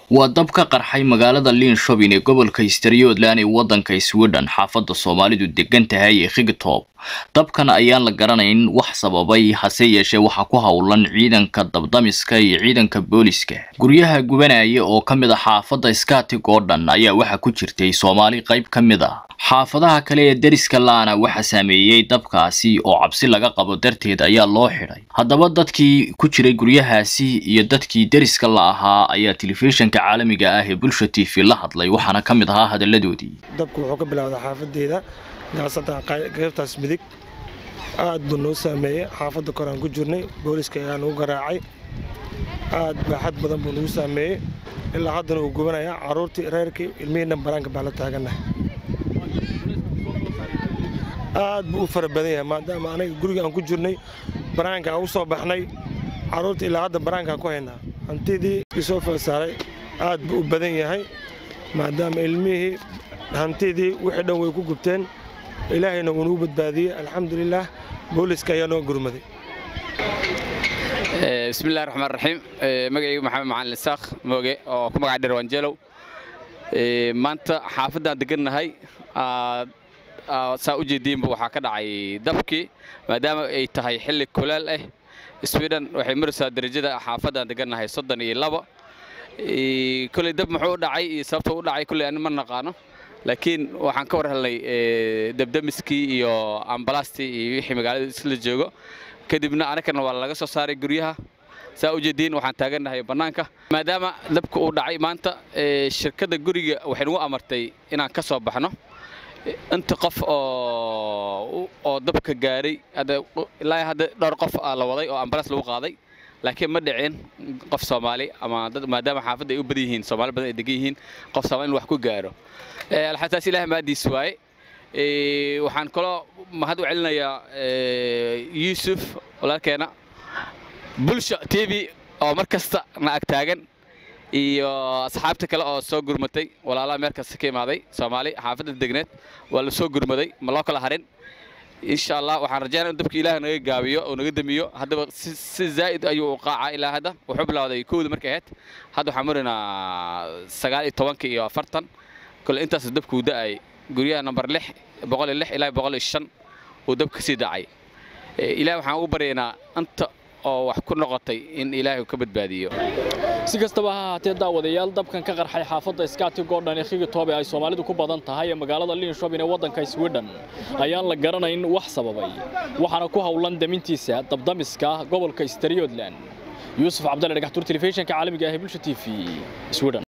waa dab ka qarxay magaalada linshopping ee gobolka striothland ee waddanka sweden xaafadda soomaalidu degan tahay ee khigtop dabkan ayaan la garanayn wax sababay hase yeeshee waxaa ku howlan ciidanka dabdamiska iyo ciidanka booliska guryaha gubanaya oo ka mid a xaafadda skatig oo dhan ayaa waxaa ku jirtay soomaali qayb ka mid ah xaafadaha kale ee deriska laana waxaa saameeyey dabkaasi oo cabsi laga qabo darteed ayaa loo xidhay haddaba dadkii ku jiray guryahaasi iyo dadkii deriska la ahaa ayaa telefishinka caalamiga ah ee bulsha t v la hadlay waxaana ka mid ahaa hadalladoodii dabku wuxuu ka bilowday xaafadeeda gaasatan qaybtaas midig aad buu noo saameeyey xaafadda koraan ku jirnay booliska ayaa nagu garaacay aad baaxad badan buu nagu saameeyey ilaa haddana uu gubanayaa carruurtii reerkii ilmihii dhambaraanka baa la taagannahay aad buu u fara badan yahay maadaama anaga guriga aan ku jirnay banaanka aan u soo baxnay carruurta ilaa hadda banaankaan ku haynaa hantidii isoo falsaaray aad buu u badan yahay maadaama ilmihii hantidii wixii dhan way ku gubteen ilaahayna wuu nagu badbaadiyey alxamdulilaah booliska ayaa noo gurmaday bismillahi raxmaan raxiim magacaygu maxamed macalin isaaq mooge oo ku magaca dheer wanjeelow maanta xaafaddaan degannahay saa u jeediinba waxaa ka dhacay dabkii maadaama ay tahay xilli kuleel ah sweden waxay maraysaa darajada xaafaddaan degannahay soddon iyo laba koley dab muxuu u dhacay iyo sababta u dhacay kolley ani ma naqaano laakiin waxaan ka war helnay dabdamiskii iyo ambalastii iyo wixii magaalada isla joogo kadibna anakana waa laga soo saaray guryaha saa u jeediin waxaan taagannahay bannaanka maadaama dabka uu dhacay maanta shirkadda guriga waxay nagu amartay inaan ka soo baxno inta qof oo dabka gaaray ilaa hadda dhowr qof la waday oo ambalas lagu qaaday laakiin ma dhicin qof soomaali ama maadaama xaafadda ay u badan yihiin soomaali badan ay degan yihiin qof soomaali in wax ku gaaro alxataas ilaah maadiis waaye waxaan kaloo mahad u celinayaa yuusuf walaalkeena bulsha t v oo mar kasta na ag taagan iyo asxaabta kale oo soo gurmatay walaalaha meel kasta ka imaaday soomaali xaafadda degneed waa la soo gurmaday ma loo kala harin insha allah waxaan rajaynaa in dabka ilaah naga gaabiyo oo naga damiyo haddaba si zaa'id ayuu u qaacaa ilaa hadda wuxuu bilowday kowda markay ahayd hadda waxaan maraynaa sagaal iyo tobanka iyo afartan kole intaas dabkuu da'ay guryaha nambar lix boqol iyo lix ilaa boqol iyo shan uu dab ka sii dacay ilaah waxaan ugu baryaynaa inta oo wax ku noqotay in ilaahay ka badbaadiyo si kastaba ha ahaatee daawadayaal dabkan ka qarxay xaafadda skatig oo dhan ee khigitobe ay soomaalidu ku badan tahay ee magaalada linshopping ee waddanka sweden ayaan la garanayn wax sababay waxaana ku howlan damintiisa dabdamiska gobolka striothland yuusuf cabdalle dhagaxtuur telefishinka caalamiga ah ee bulsha t v sweden